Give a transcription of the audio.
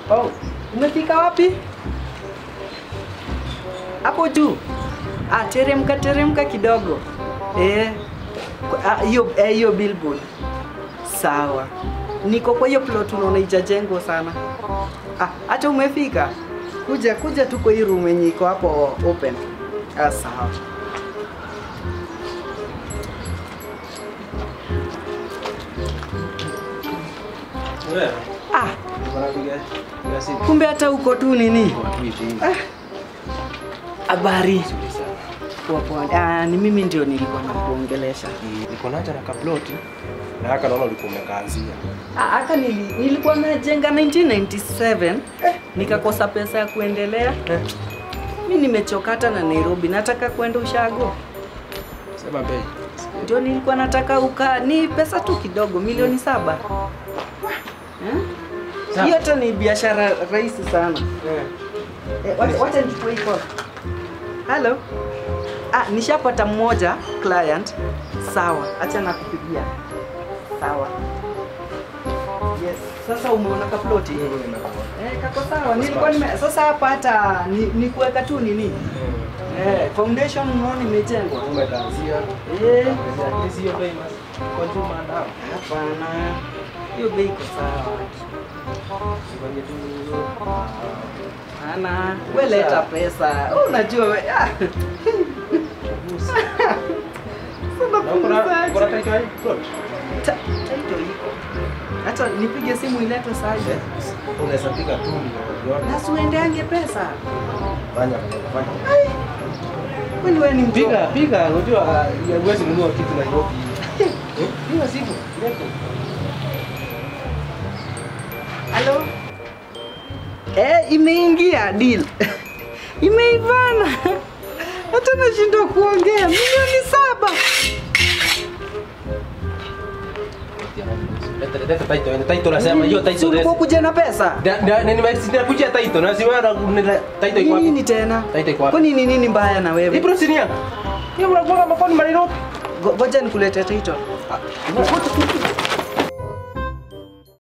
Oh, umefika wapi? Hapo juu. Ah, teremka teremka kidogo. Eh. kwa- ah, Hiyo eh, hiyo billboard. Sawa. Niko kwa hiyo plot unaona ijajengwa sana. Ah, hata umefika. Kuja kuja tu kwa hii room yenye iko hapo open. Ah, sawa. Wewe, Ah, bwana piga piga simu. kumbe hata uko tu nini? Watu hivi. Habari. Nzuri sana. Poa poa. Ah, ni mimi ndio nilikuwa nakuongelesha. Ni- Niko naja na kaploti na haka naona ulikuwa umekaanzia. Ah, hata nili, nilikuwa najenga 1997 nikakosa pesa ya kuendelea. Mi nimechokata na Nairobi, nataka kwenda ushago, Sema bei. ndio nilikuwa nataka uka ni pesa tu kidogo, milioni saba. Eh? Sawa. Hiyo hata ni biashara rahisi sana. Eh. Eh, wacha- wacha nichukue hii call. Hello. Ah, nishapata mmoja client. Sawa, acha nakupigia. Sawa. Yes. Sasa umeona kaploti? Eh, kako sawa. Nilikuwa nime sasa hapa hata ni, ni kuweka tu nini? Eh, foundation unaona imejengwa. Umekaanzia. Eh, Hizi hiyo bei mas. Kwa juma ndao. hapana. Hiyo bei iko sawa. Sifanye tu. Ana, wewe leta pesa. Oh, unajua we. Ah. Sasa Na uko na punguzaje? uko na title hii plot. Ta- title iko. Hata nipige simu iletwe saa hii. Unaweza piga tu ndio. Na siuendeange pesa. Fanya fanya. Kwani wewe ni mtu? Piga piga unajua uh, huwezi nunua kitu Nairobi. Eh? Piga simu. Lete. Halo? Eh, imeingia deal. Imeivana. Hata nashindwa kuongea. Milioni saba. Leta leta title. Title nasema hiyo Si title. ulikuwa kuja na pesa? Da da nini nimekuja title na si wewe title iko Nini wapi? tena? Title iko wapi? Kwani ni nini mbaya na Hii wewe? bro sini yangu. Hiyo unakuwa mafoni Nairobi. Go- Ngoja nikuletee title. Ah, ngoja-